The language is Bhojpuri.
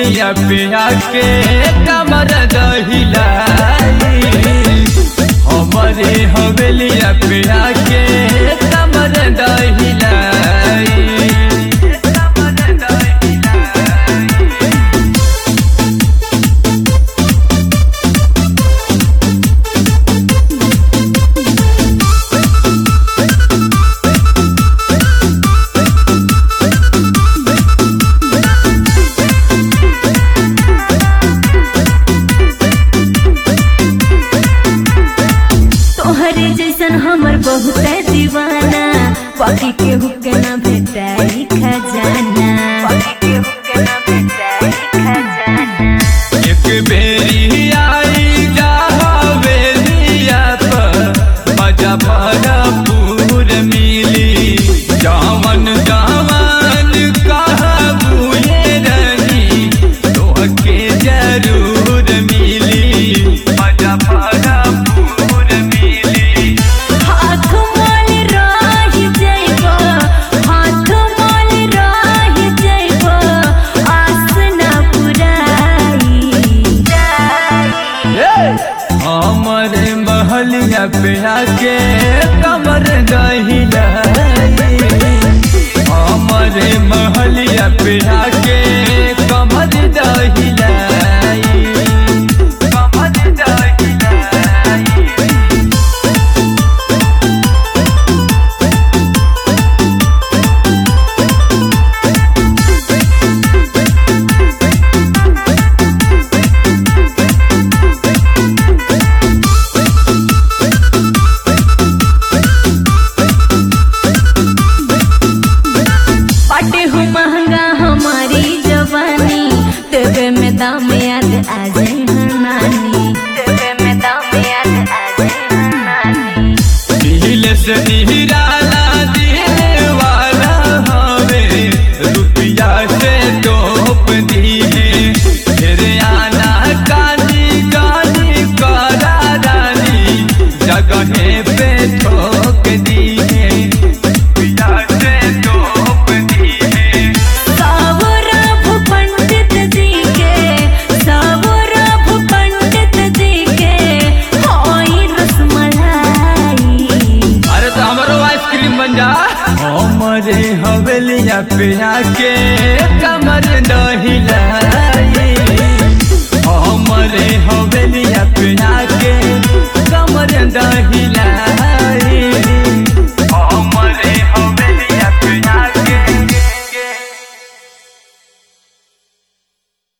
हवेलिया पे आके कमर दहिलाई हमारे हवेलिया पे आके कमर दहिलाई तोहरे जैसन हमर बहुत दीवाना पकी के हुके ना भेटाई खजाना पकी के हुके ना भेटाई खजाना एक बेरी आई जा हवेलिया पर मजा भरपूर मिली जावन जावन कहबू ये रही तोहके जरूर मिली मजा भरपूर मिली हाथ मोल रह जइबो हाथ मोल रह जइबो आस ना पुराई हमरे महलिया पे आके कमर दहिलाई हमरे महलिया पे आके कमर दहिलाई कमर दहिलाई पाटे हो महंगा हमारी जवानी तेरे में दाम याद आ जाए हर नानी तेरे में दाम याद आ जाए हर नानी दिल से निराला दिल वाला हवे रुपया से तोप दी है फिर आना काली काली करा रानी जगह पे ठोक दी है रुपया से तोप दी है सावरभ पंडित जी के सावरभ पंडित जी के होई रसमलाई अरे तो हमारो आइसक्रीम बन जा हमारे हवेलिया पे आके कमर दही